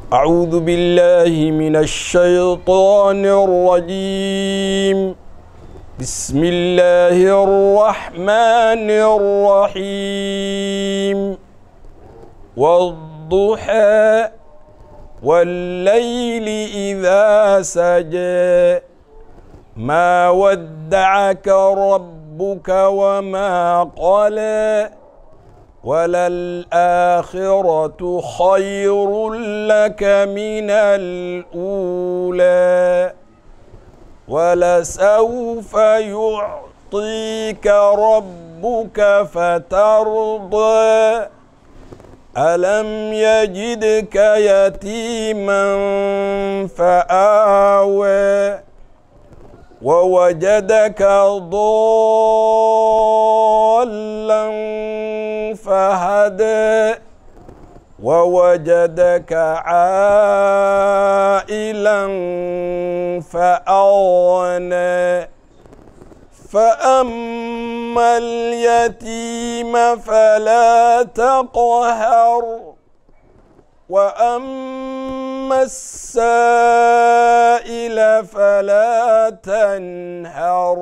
أعوذ بالله من الشيطان الرجيم بسم الله الرحمن الرحيم والضحى والليل إذا سجى ما ودعك ربك وما قلى وللآخرة خير لك من الأولى ولسوف يعطيك ربك فترضى ألم يجدك يتيما فآوى ووجدك ضالا فهدى ووجدك عائلا فأغنى فأما اليتيم فلا تقهر وأما السائل فلا تنهر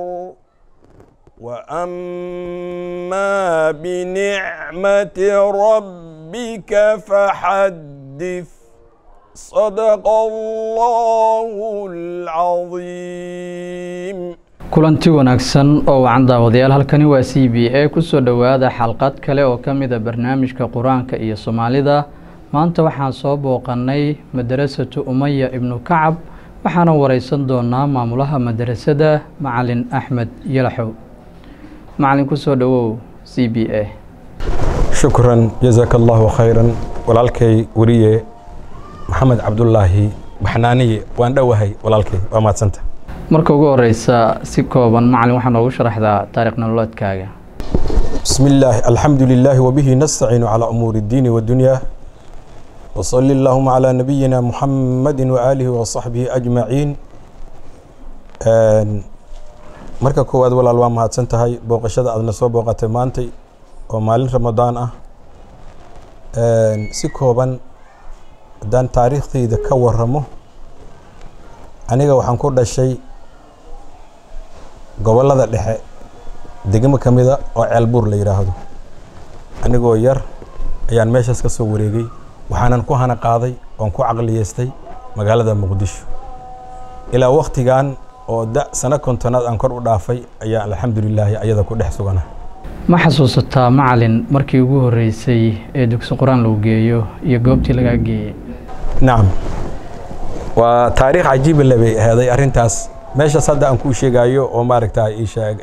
وأما بنعمة ربك فحدث صدق الله العظيم kulanti wanaagsan oo wacan daawadayaal halkani waa c b a kusoo dhowaada xalqad kale oo ka mid a barnaamijka qur-aanka iyo soomaalida maanta waxaan soo booqannay madarasatu umaya ibnu kacab waxaana wareysan doonaa maamulaha madarasada macalin axmed yalaxow macalin kusoo dhowow c b a shukran jazaaka allahu khayran walaalkay weriye maxamed cabdulaahi baxnaaniye waan dhowahay walaalkay waa mahadsanta marka ugu horeysa si kooban macalin waxaa noogu sharaxdaa taarikh nololeedkaaga بسم الله الحمد لله وبه نستعين على أمور الدين والدنيا وصل اللهم على نبينا محمد وآله وصحبه أجمعين marka koowaad walaal waa mahadsan tahay booqashada aadna soo booqatay maantay oo maalin ramadaan ah si kooban haddaan taariikhdayda ka waramo aniga waxaan ku dhashay gobollada dhexe degmo ka mida oo ceelbuur la yidhaahdo anigoo yar ayaan meeshaas ka soo wareegay waxaanan ku hana qaaday oon ku caqliyeystay magaalada muqdisho ilaa wakhtigan oo da sano kontonaad aan kor u dhaafay ayaa alxamdulilaahi ayada ku dhex sugana ma xasuusataa macalin markii ugu horeysay ee dugsi qur-aan lagu geeyo iyo goobtii lagaa geeyey nacam waa taariikh cajiiba le bay aheeday arrintaas meeshaas hadda aan kuu sheegayo oo maaragta ii sheeg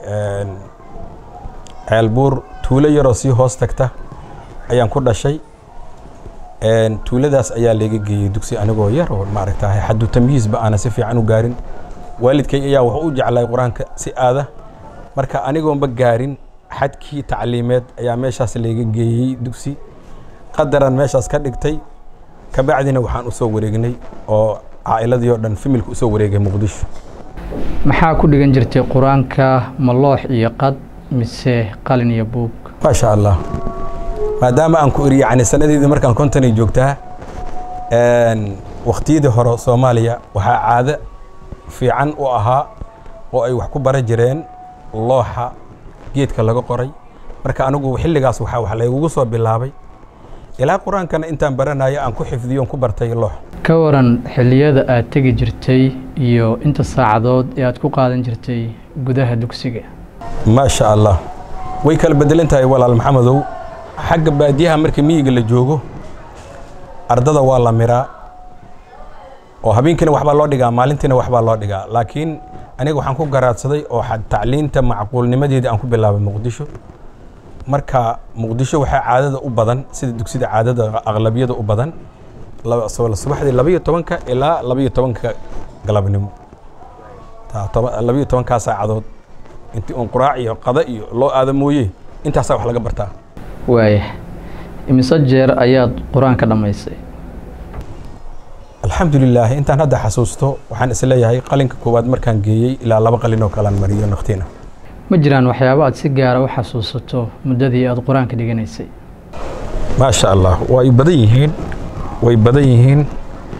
ceelbuur tuulo yaroo sii hoos tagta ayaan ku dhashay tuuladaas ayaa laga geeyey dugsi anigoo yar oo maaragta xaddu tamyiizba aana si fiican u gaarin waalidkay ayaa wax u jeclay qur-aanka si aada marka anigoonba gaarin xadkii tacliimeed ayaa meeshaas laga geeyey dugsi qadaran meeshaas ka dhigtay kabacdina waxaan u soo wareegnay oo caa'iladii oo dhan familka usoo wareegay muqdisho maxaa ku dhigan jirtay qur-aanka ma loox iyo qad mise qalin iyo buug maasha allah maadaama aan ku iri yani sanadeedii markaan kontonay joogtaa wakhtiyadii hore soomaaliya waxaa caado fiican u ahaa oo ay wax ku bara jireen looxa geedka laga qoray marka anigu xilligaas waxaa wax laygugu soo bilaabay ilaa qur-aankana intaan baranayo aan ku xifdiyo on ku bartay loox ka waran xilliyada aad tegi jirtay iyo inta saacadood ee aad ku qaadan jirtay gudaha dugsiga maasha allah way kala bedelan tahay walaal maxamedow xagga baadiyaha marka miyiga la joogo ardada waa la miraa oo habeenkiina waxbaa loo dhigaa maalintiina waxbaa loo dhigaa laakiin aniga waxaan ku garaadsaday oo tacliinta macquulnimadeedii aan ku bilaabay muqdisho marka muqdisho waxaa caadada u badan sida dugsida caadada aqlabiyada u badan subaxdii labaiyo tobanka ilaa labaiyo tobanka galabnimo labaiyo tobankaa saacadood intii uun quraac iyo qada iyo loo aada mooye intaasaa wax laga bartaa waaya imise jeer ayaad qur-aanka dhammaysay alxamdulilaah intaan hadda xasuusto waxaan isleeyahay qalinka koowaad markaan geeyey ilaa laba qalin oo kalean mariyo naqtiina ma jiraan waxyaabo aad si gaara u xasuusato muddadii aad qur-aanka dhiganaysay maasha allah way badan yihiin way badan yihiin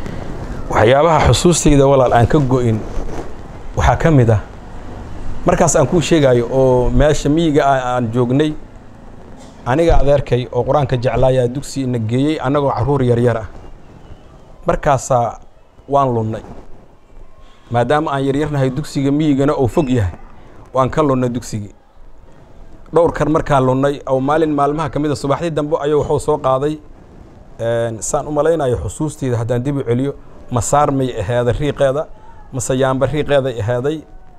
waxyaabaha xusuustayda walaal aan ka go-in waxaa ka mid ah markaas aan kuu sheegayo oo meesha miyiga aan joognay aniga adeerkay oo qur-aanka jeclaayaa dugsi na geeyey annagoo carruur yaryar ah markaasaa waan lunnay maadaama aan yaryarnahay dugsiga miyigana oo fog yahay waan ka lunnay dugsigii dhowr kar markaan lunnay oo maalin maalmaha ka mid a subaxdii dambe ayuu wuxuu soo qaaday saan u malaynayo xusuusteyda haddaan dib u celiyo masaar may aheeday riiqeeda mase yaamba riiqeeday aheeday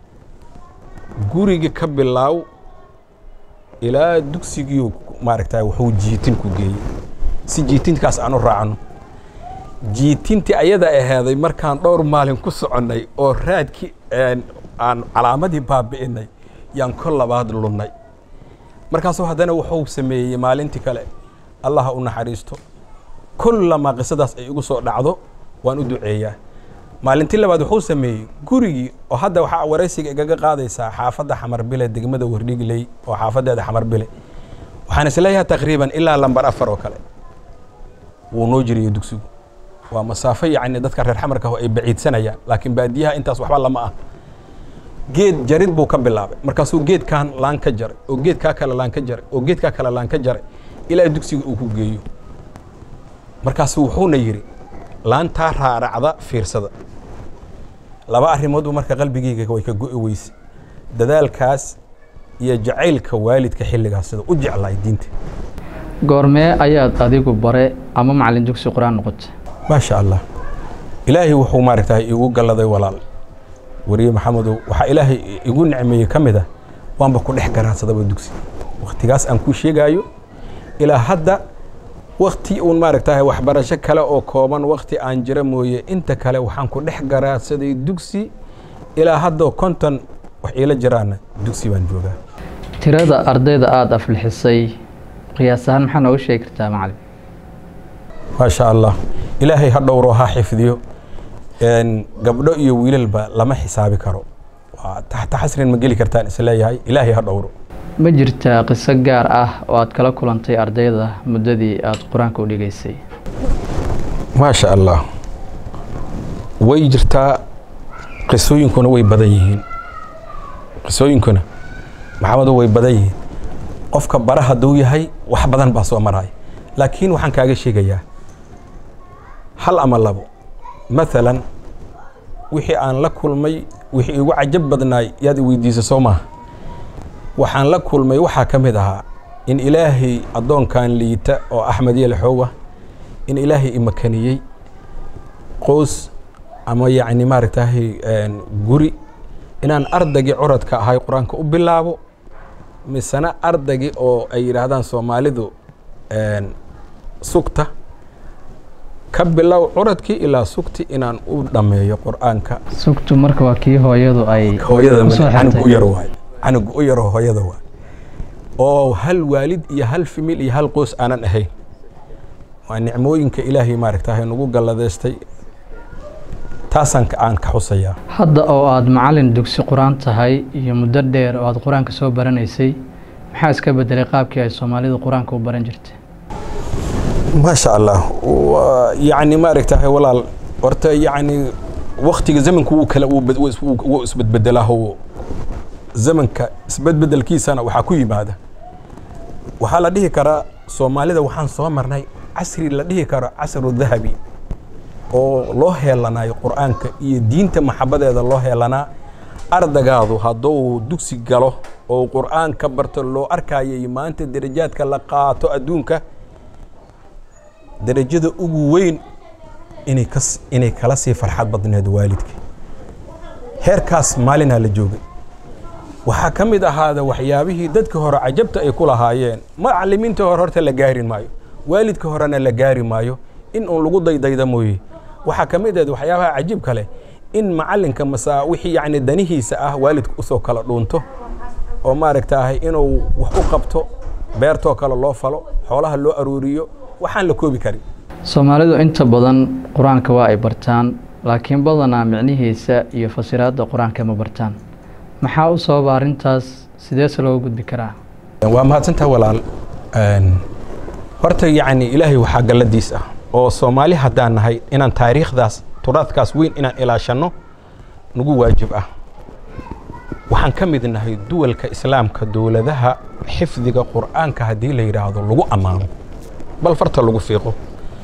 guriga ka bilaaw ilaa dugsigii maaragta wuxuu jiitin ku geeyey si jiitinkaas aan u raacno jiitintii ayada aheeday markaan dhowr maalin ku soconnay oo raadkii aan calaamadii baabi'inay yaan kol labaad lunnay markaasuu haddana wuxuu sameeyey maalintii kale allaha u naxariisto kullamaa qisadaas ay igu soo dhacdo waan u duceeyaa maalintii labaad wuxuu sameeyey gurigii oo hadda waxaa waraysiga igaga qaadaysaa xaafadda xamarbile degmada wardhigley oo xaafaddeeda xamarbile waxaan isleeyahay taqriiban ilaa lambar afar oo kale wuu noo jiriyo dugsigu waa masaafo yacni dadka reer xamarka ay baciidsanayaan laakiin baadiyaha intaas waxba lama ah geed jarid buu ka bilaabay markaasuu geedkan laan ka jaray oo geedkaa kale laan ka jaray oo geedkaa kale laan ka jaray ilaa dugsiga uu ku geeyo markaasu wuxuuna yidhi laantaa raaracda fiirsada laba arrimoodbu marka qalbigeyga way ka go'i weyse dadaalkaas iyo jacaylka waalidka xilligaas sida u jeclaay diinta goormee ayaad adigu bare ama macallin dugsi qur-aan noqotay maasha allah ilaahay wuxuu maaragtahay igu galladay walaal wariye maxamedow waxaa ilaahay igu nicmeeyey ka mid ah waanba ku dhex garaadsadaba dugsi wakhtigaas aan kuu sheegaayo ilaa hadda wakti uun maaragtahay waxbarasho kale oo kooban wakti aan jira mooye inta kale waxaan ku dhex garaadsaday dugsi ilaa haddoo konton wax iila jiraana dugsi baan joogaa tirada ardayda aada aflixisay qiyaas ahaan maxaa nooga sheegi kartaa macallin maasha allah ilaahay ha dhowro ha xifdiyo gabdho iyo wiilalba lama xisaabi karo waa taxta xasrin ma geli kartaan isleeyahay ilaahay ha dhowro ma jirtaa qiso gaar ah oo aad kala kulantay ardayda muddadii aada qur-aanka u dhigaysay maasha allah way jirtaa qisooyinkuna way badan yihiin qisooyinkuna maxamedo way badan yihiin qofka bara hadduu yahay wax badan baa soo maraya laakiin waxaan kaaga sheegayaa hal ama labo maalan wixii aan la kulmay wixii igu cajab badnaay yaad i weydiisa soo maaha waxaan la kulmay waxaa ka mid ahaa in ilaahay addoonkan liita oo axmed yelxowa in ilaahay imakaniyey qoys ama yacni maaragtahay guri inaan ardaygii curadka ahay qur-aanka u bilaabo misena ardaygii oo ay yidhaahdaan soomaalidu sugta ka bilow curadkii ilaa sugti inaan u dhammeeyo qur-aanka sugtu marka waa kii hooyadu ay hooyada usoo canuga u xirtay. yar waay canuga u yaro hooyada waay oo hal waalid iyo hal fimil iyo hal qoys aanan ahayn waa nicmooyinka ilaahay maaragtahay nagu galladeystay taasaan ka- aan ka xusayaa hadda oo aada macallin dugsi qur-aan tahay iyo muddo dheer oo aada qur-aanka soo baranaysay maxaa iska bedelay qaabkii ay soomaalidu qur-aanka u baran jirtay maasha allah Waa- yacni maaragtahay walaal horta yacni waktiga zamanku wuu kala wuu bad- wuu is- wuu- wuu isbedbedelaaho zamanka isbedbedelkiisana waxaa ku yimaada waxaa la dhihi karaa soomaalida waxaan soo marnay casri la dhihi karo casru dahabi oo loo heelanayo qur-aanka iyo diinta maxabadeeda loo heelanaa ardagaadu hadduu dugsi galo oo qur-aanka barto loo arkayay maanta darajaadka la qaato adduunka darajada ugu weyn inay kas inay kala sii farxad badneed waalidka heerkaas maalinaa la joogay waxaa ka mid ahaada waxyaabihii dadka hore cajabta ay ku lahaayeen macalimiinta hore horta la gaari maayo waalidka horena la gaari maayo in uun lagu daydayda mooye waxaa ka mid ahayd waxyaabaha cajiib kale in macalinka masaa wixii yacni danihiisa ah waalidka usoo kala dhuunto oo maaragtaahay inuu wax u qabto beertoo kale loo falo xoolaha loo arooriyo waxaan la koobi karin soomaalidu inta badan qur-aanka waa ay bartaan laakiin badanaa micnihiisa iyo fasiraadda qur-aanka ma bartaan maxaa u sababa arrintaas sideese looga gudbi karaa waa mahadsantaha walaal Een, horta yacni ilaahay waxaa galladiis ah oo soomaali haddaan nahay inaan taariikhdaas turaadkaas weyn inaan ilaashanno nagu waajib ah waxaan ka mid nahay duwalka islaamka dowladaha xifdiga qur'aanka haddii la yidhaahdo lagu ammaano bal farta lagu fiiqo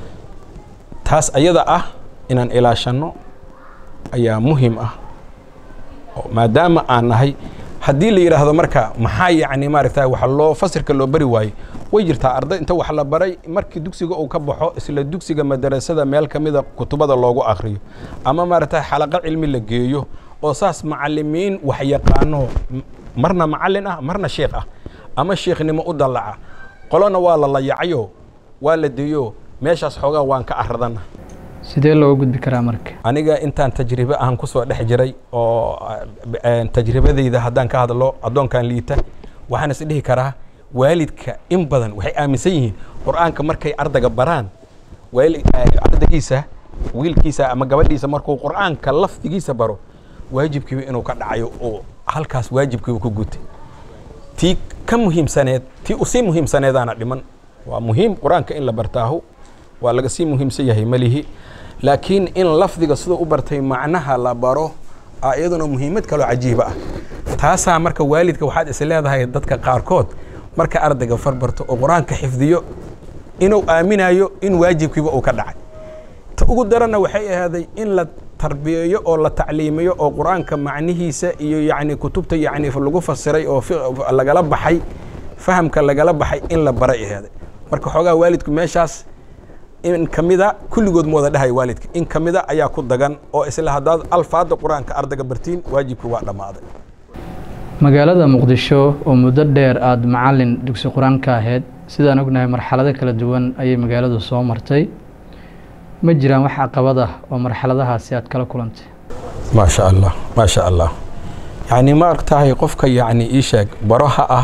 taas ayada ah inaan ilaashanno ayaa muhiim ah maadaama aan nahay haddii la yidhaahdo marka maxaa yacni maaragta wax loo fasirka loo bari waayey way jirtaa arday inta wax la baray markii dugsiga uu ka baxo isla dugsiga madarasada meel ka mida kutubada loogu akhriyo ama maaragta xalaqo cilmi la geeyo oo saas macalimiin wax yaqaano marna macallin ah marna sheekh ah ama sheekhnimo u dallaca qolona waa la layacayo waa la deeyo meeshaas xoogaa waan ka aradana sidee looga gudbi karaa marka aniga intaan tajribe ahan kusoo dhex jiray oo tajribadayda haddaan ka hadlo addoonkan liita waxaan is dhihi karaa waalidka in badan waxay aaminsan yihiin qur-aanka markay ardayga baraan ardaygiisa wiilkiisa ama gabadhiisa markuu qur-aanka lafdigiisa baro waajibkiiba inuu ka dhacayo oo halkaas waajibkiiba ku gutay tii ka muhiimsaneed tii usii muhiimsaneedaana dhiman waa muhiim qur-aanka in la bartaahu waa laga sii muhiimsan yahay malihi laakiin in lafdiga siduu u bartay macnaha la baro iyaduna muhiimad kaloo cajiiba ah taasaa marka waalidka waxaad is leedahay dadka qaarkood marka ardayga farbarto oo qur-aanka xifdiyo inuu aaminayo in waajibkiiba uu ka dhacay ta ugu daranna waxay ahaaday in la tarbiyeeyo oo la tacliimiyo oo qur-aanka macnihiisa iyo yacni kutubta yacni lagu fasiray oo lagala baxay fahamka lagala baxay in la baray ahaaday marka xoogaa waalidku meeshaas in ka mida kulligood ma wada dhahay waalidka in ka mida ayaa ku dagan oo isla haddaad alfaadda qur-aanka ardayga bartiin waajibkii waa dhammaaday magaalada muqdisho oo muddo dheer aada macalin dugsi qur-aanka ahayd sidaan ognahay marxalado kala duwan ayay magaaladu soo martay ma jiraan wax caqabad ah oo marxaladahaasi aad kala kulantay maasha allah maasha allah yacni ma argtahay qofka yacni ii sheeg baroha ah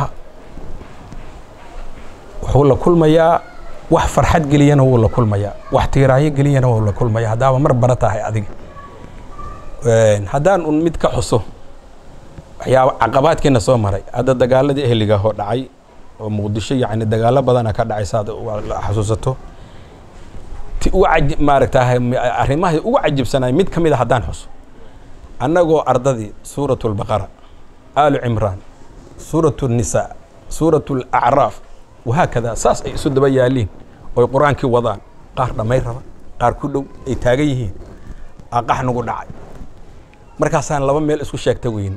wuxuu la kulmayaa wax farxad geliyana wuu la kulmayaa wax tiiraayo geliyana wuu la kulmaya haddaaba mar bara tahay adiga haddaan un mid ka xuso waxyaaba caqabaadkiina soo maray hadda dagaaladii ehliga oo dhacay oo muqdisho yacni dagaalo badana ka dhacay saad xasuusato ti ugu caji maaragtahay arrimaha ugu cajibsanay mid ka mid a haddaan xuso annagoo ardadii suuratu albaqara aalu cimraan suuratu nisaa suuratu alacraaf wahaakada saas ay isu daba yaaliin oy qur-aankii wadaan qaar dhammay raba qaar ku dhow ay taagan yihiin aqax nagu dhacay markaasaan laba meel isku sheegta weyne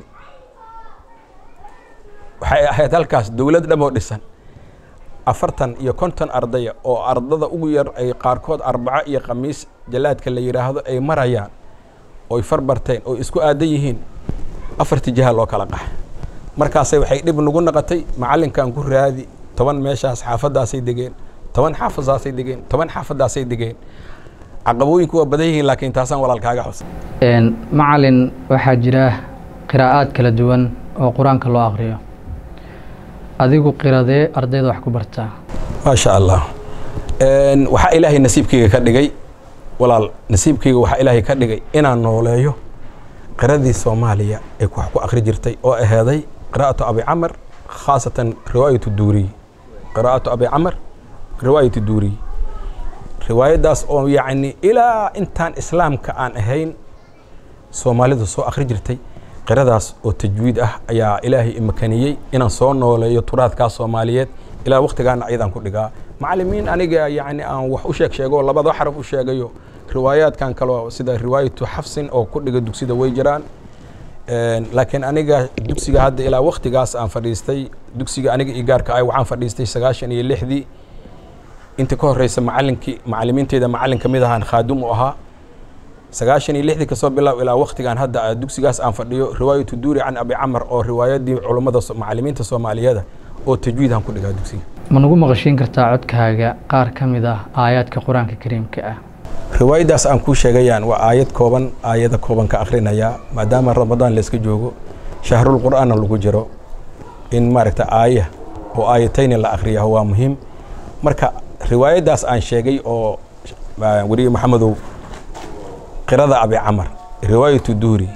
waxay ahayd halkaas dowlad dhamoo dhisan afartan iyo konton ardaya oo ardada ugu yar ay qaarkood arbaco iyo khamiis jalaadka la yidhaahdo ay marayaan oy farbarteen oo isku aadan yihiin afartii jiha loo kala qaxay markaasay waxay dhib nagu naqotay macallinkan ku raadi toban meeshaas xaafaddaasay degeen toban xaafadaasay degeen toban xaafadaasay degeen caqabooyinku waa badan yihiin laakiin taasaan walaalkaaga xus macalin waxaa jira qiraa'aad kala duwan oo qur-aanka loo aqriyo adigu qiradee ardayda wax ku bartaa maasha allah waxaa ilaahay nasiibkayga ka dhigay walaal nasiibkayga waxaa ilaahay ka dhigay inaan nooleeyo qiradii soomaaliya ay wax ku akri jirtay oo aheeday qiraa'atu abi camar khaasatan riwaayatu duuriy qiraa'atu abi camar riwaayatu duuriy riwaayaddaas oo yacni ilaa intaan islaamka aan ahayn soomaalidu soo akhri jirtay qiradaas oo tajwiid ah ayaa ilaahay imakaniyey inaan soo nooleeyo turaadkaas soomaaliyeed ilaa waktigaana ayadaan ku dhigaa macalimiin aniga yacni aan wax u sheeg sheego labada xaraf u sheegayo riwaayaadkan kaleo sida riwaayatu xafsin oo ku dhiga dugsida way jiraan laakiin aniga dugsiga hadda ilaa waktigaas aan fadhiistay dugsiga aniga iyo gaarka ah waxaan fadhiistay sagaashan iyo lixdii inta ka horeysa macalinkii macalimiinteyda macalin ka mid ahaan khaadum u ahaa sagaashan iyo lixdii kasoo bilaab ilaa waktigaan hadda dugsigaas aan fadhiyo riwaayatu duuri can abi camar oo riwaayadii culummada macalimiinta soomaaliyeeda oo tajwiidaan ku dhigaa dugsiga ma nagu maqashiin kartaa codkaaga qaar ka mid ah aayaadka qur-aanka kariimka ah riwaayaddaas aan kuu sheegayaan waa aayad kooban aayada kooban ka akhrinayaa maadaama ramadaan layska joogo shahrul qur'aanna lagu jiro in maaragta aaya oo aayatayni la akhriyaho waa muhiim marka riwaayaddaas aan sheegay oo weriye maxamedow qirada abi camar riwaayatu duuri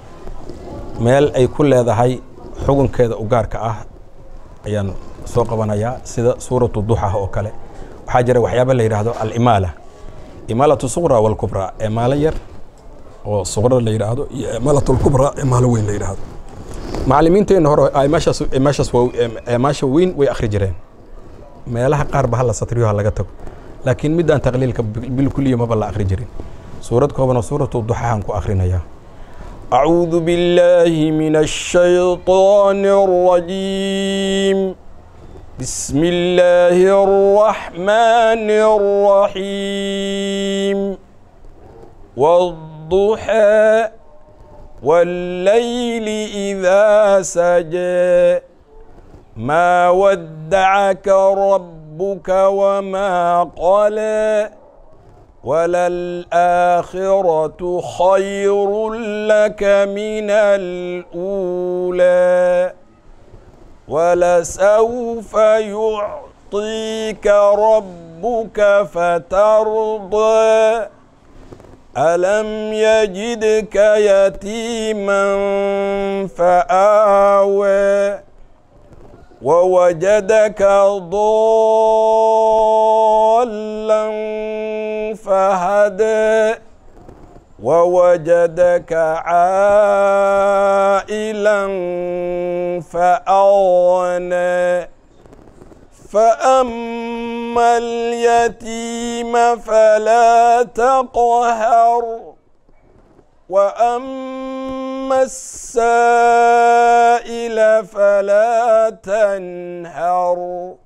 meel ay ku leedahay xukunkeeda u gaarka ah ayaan soo qabanayaa sida suuratu duxa oo kale waxaa jira waxyaaba la yidhaahdo alimaala imaalatu suqra walkubraa imaalo yar oo suqra la yidhaahdo iyo imaalatlkubra imaalo weyn la yidhaahdo macallimiinteenna hore ay meeshaas meeshaas waa meesha weyn way akhri jireen meelaha qaar ba hala satriyo ha laga tago laakiin midaan taqliilka bil kuliya maba la akhri jirin suurad koobanoo suuratu duxahan ku akhrinayaa أعوذ بالله من الشيطان الرجيم بسم الله الرحمن الرحيم والضحى والليل إذا سجى ما ودعك ربك وما قلى وللآخرة خير لك من الأولى ولسوف يعطيك ربك فترضى ألم يجدك يتيما فآوى ووجدك ضالا فهدى ووجدك عائلا فأغنى فأما اليتيم فلا تقهر وأما السائل فلا تنهر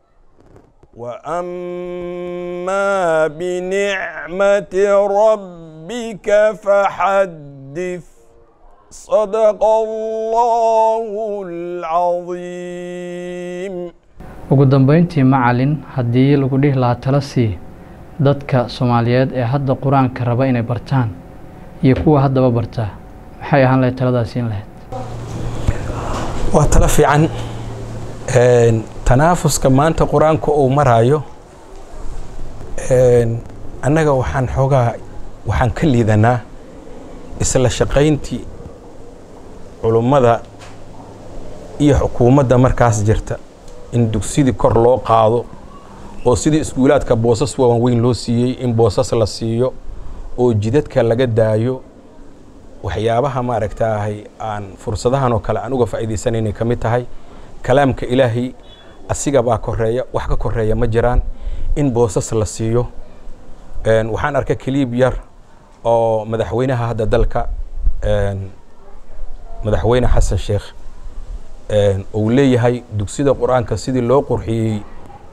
وأما بنعمة ربك فحدث صدق الله العظيم ugu dambeyntii macalin haddii lagu dhihi lahaa tala sii dadka soomaaliyeed ee hadda qur-aanka raba inay bartaan iyo kuwa haddaba bartaa maxay ahaan lahayd taladaas in lahayd waa talo fiican tanaafuska maanta qur-aanka uu maraayo annaga waxaan xoogaa waxaan ka liidanaa isla shaqayntii culummada iyo xukuumadda markaas jirta in dugsidii kor loo qaado oo sidii iskuulaadka boosas waawan weyn loo siiyey in boosas la siiyo oo jidadka laga daayo waxyaabaha maaragtaahay aan fursadahan oo kale aan uga faa'iidaysanaynay ka mid tahay kalaamka ilaahay asiga baa koreeya wax ka koreeya ma jiraan in boosas la siiyo waxaan arkay kaliib yar oo madaxweynaha hadda dalka madaxweyne xasan sheekh uu leeyahay dugsida qur-aanka sidii loo qurxiyey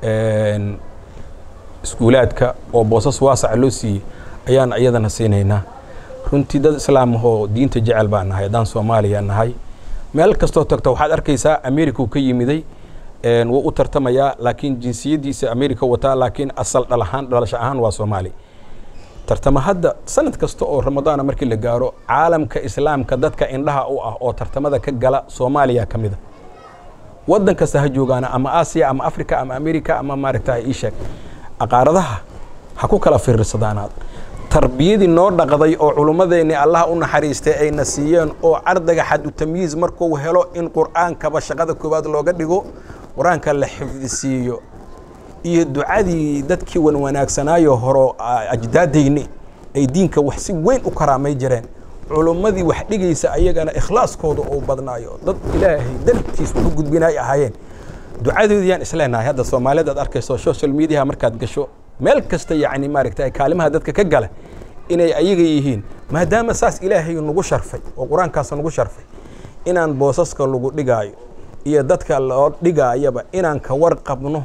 iskuulaadka oo boosas waasaca loo siiyey ayaan iyadana siinaynaa runtii dad islaamahoo diinta jecel baan nahay haddaan soomaaliya nahay meel kastoo tagto waxaad arkaysaa america uu ka yimiday wuu u tartamayaa laakiin jinsiyaddiisa america wataa laakiin asal dhal ahaan dhalasho ahaan waa soomaali tartama hadda sanad kasta oo ramadaana markii la gaaro caalamka islaamka dadka indhaha u ah oo tartamada ka gala soomaaliya ka mida waddan kasta ha joogaana ama aasiya ama africa ama america ama maaragta iisheeg aqaaradaha ha ku kala fiirsadaanaad tarbiyadii noo dhaqday oo culummadeenni allaha u naxariistay ayna siiyeen oo ardayga xadu tamyiiz markuu helo in qur'aankaba shaqada koowaad looga dhigo qur-aanka la xifdisiiyo iyo ducadii dadkii wan wanaagsanaayo horo ajdaadayni ay diinka wax si weyn u karaamay jireen culummadii wax dhigaysa ayagana ikhlaaskooda uu badnaayo dad ilaahay dartiis wuxu gudbinay ahaayeen ducadoodii yaan isleenahay hadda soomaalida aad arkayso social mediaha markaad gasho meel kasta yacni maaragta kaalimaha dadka ka gala inay ayaga yihiin maadaama saas ilaahay nagu sharfay oo qur-aankaas nagu sharfay inaan boosaska lagu dhigaayo iyo dadka loo dhigaayaba inaan ka warqabno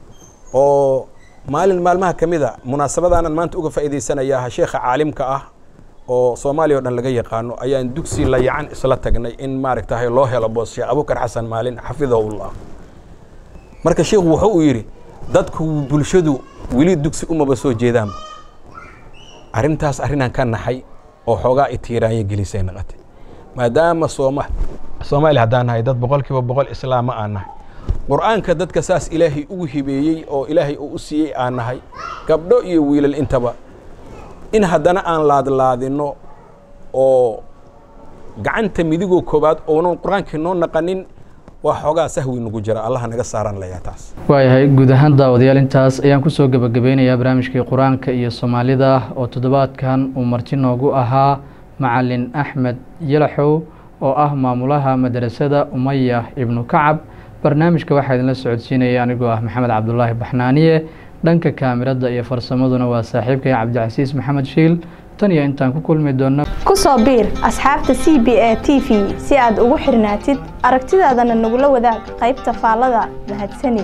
oo maalin maalmaha ka mid a munaasabadaanan maanta uga faa'iidaysanayaa sheekha caalimka ah oo soomaaliya o dhan laga yaqaano ayaan dugsi layacan isla tagnay in maaragtahay loo helo boos sheekh abubakar xasan maalin xafidahullah marka sheikhu wuxuu uu yidhi dadku bulshadu weli dugsi umaba soo jeedaanba arrintaas arrinaan ka naxay oo xoogaa itiiraanya gelisay naqatay maadaama sooma soomaaliya haddaan nahay dad boqol kiiba boqol islaama aan nahay qur'aanka dadka saas ilaahay ugu hibeeyey oo ilaahay uu u siiyey aan nahay gabdho iyo wiilal intaba in haddana aan laadlaadinno oo gacanta midigoo koowaad oonan qur-aankii noo naqanin waa xoogaa sahwi nagu jira allaha naga saaran layaa taas waayahay guud ahaan daawadayaal intaas ayaan kusoo gebagabeynayaa barnaamijkii qur-aanka iyo soomaalida oo toddobaadkan uu marti noogu ahaa macalin axmed yalaxow oo ah maamulaha madrasada umaya ibnu kacab barnaamijka waxaa idinla socodsiinaya anigoo ah maxamed cabdulaahi baxnaaniye dhanka kaamirada iyo farsamaduna waa saaxiibkay cabdicasiis maxamed shiil tan iyo intaan ku kulmi doonno ku soo biir asxaabta c b a t v si aad ugu xirnaatid aragtidaadana nagula wadaag qaybta faallada mahadsanid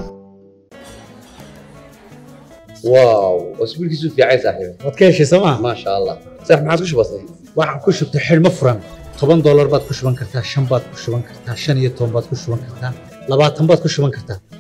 واو اسبوع كيسو في عايز صاحبي waad ka heshay sooma ما شاء الله صح ما عادش بسيط waxaan ku shubtay xidhmo furan toban doolar baad ku shuban kartaa shan baad ku shuban kartaa shan iyo toban baad ku shuban kartaa labaatan baad ku shuban kartaa